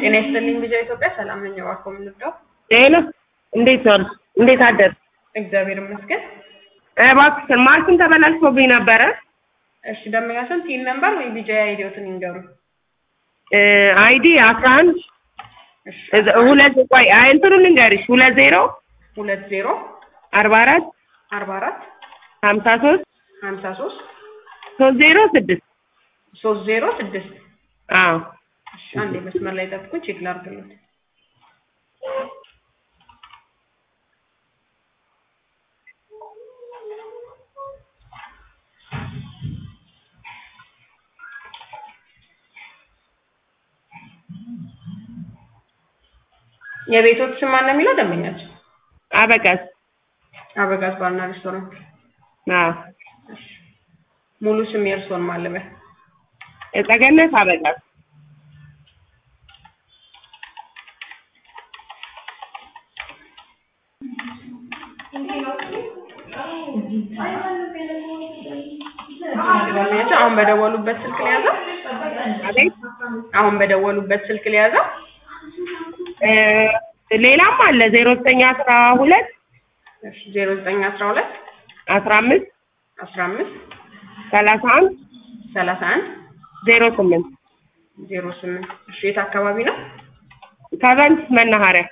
ጤና ይስጥልኝ ልጃ ኢትዮጵያ ሰላም ነኝ። እባክዎ ምን ልርዳው? ጤና እንዴት ዋሉ? እንዴት አደር? እግዚአብሔር ይመስገን። እባክሽን ማሽን ተበላሽቶብኝ ነበረ። እሺ ደንበኛችን ቲን ነምበር ወይ ቢጃ አይዲዎትን ይንገሩ። አይዲ አስራ አንድ እሺ ሁለት ቆይ አይ እንትኑን ልንገርሽ ሁለት ዜሮ ሁለት ዜሮ አርባ አራት አርባ አራት ሀምሳ ሶስት ሀምሳ ሶስት ሶስት ዜሮ ስድስት ሶስት ዜሮ ስድስት አዎ እሺ አንዴ መስመር ላይ ጠብቁኝ ቼክ ላድርግልዎት። የቤቶት ስም ማን ነው የሚለው ደንበኛችን? አበቃስ አበጋዝ ባርና ሬስቶራንት። አዎ እሺ ሙሉ ስም የእርስዎን ማን ልበል? እጸገነት አበቃስ ደንበኛችን አሁን በደወሉበት ስልክ ሊያዘው? አቤት አሁን በደወሉበት ስልክ ሊያዘው? እ ሌላም አለ ዜሮ ዘጠኝ አስራ ሁለት እሺ ዜሮ ዘጠኝ አስራ ሁለት አስራ አምስት አስራ አምስት ሰላሳ አንድ ሰላሳ አንድ ዜሮ ስምንት ዜሮ ስምንት እሺ የት አካባቢ ነው? ከበንት መናኸሪያ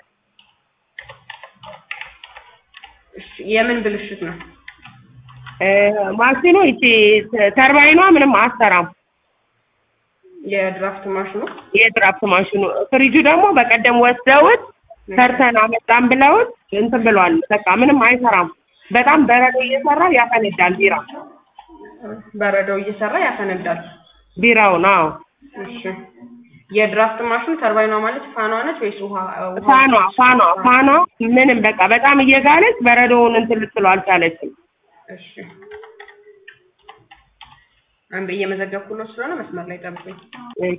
እሺ የምን ብልሽት ነው? እ ማሽኑ ይቺ ተርባይኗ ምንም አትሰራም። የድራፍት ማሽኑ የድራፍት ማሽኑ ፍሪጁ ደግሞ በቀደም ወስደውት ሰርተን አመጣን ብለውት እንትን ብለዋል። በቃ ምንም አይሰራም። በጣም በረዶ እየሰራ ያፈነዳል ቢራ በረዶው እየሰራ ያፈነዳል። ቢራው ነው እሺ የድራፍት ማሽኑ ተርባይኗ ማለት ፋኗ ነች ወይስ ውሃ ውሃ- ፋኗ ፋኗ ፋኗ ምንም በቃ በጣም እየጋለች በረዶውን እንትን ልትለው አልቻለችም። እሺ አንዴ እየመዘገብኩለት ስለሆነ መስመር ላይ ጠብቁኝ። እሺ።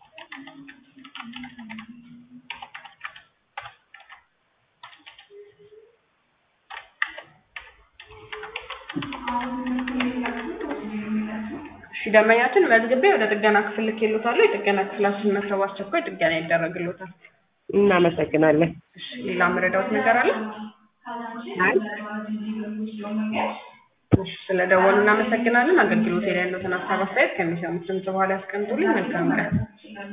እሺ ደንበኛችን መዝግቤ ወደ ጥገና ክፍል ልኬልዎታለሁ። የጥገና ክፍላችን መጥተው አስቸኳይ ጥገና ይደረግልዎታል። እናመሰግናለን። እሺ ሌላ መረዳዎት ነገር አለ? አይ እሺ ስለደወሉ እናመሰግናለን። አገልግሎት ላይ ያለዎትን ሀሳብ አስተያየት ከሚሰሙት ድምጽ በኋላ ያስቀምጡልኝ። መልካም ቀን።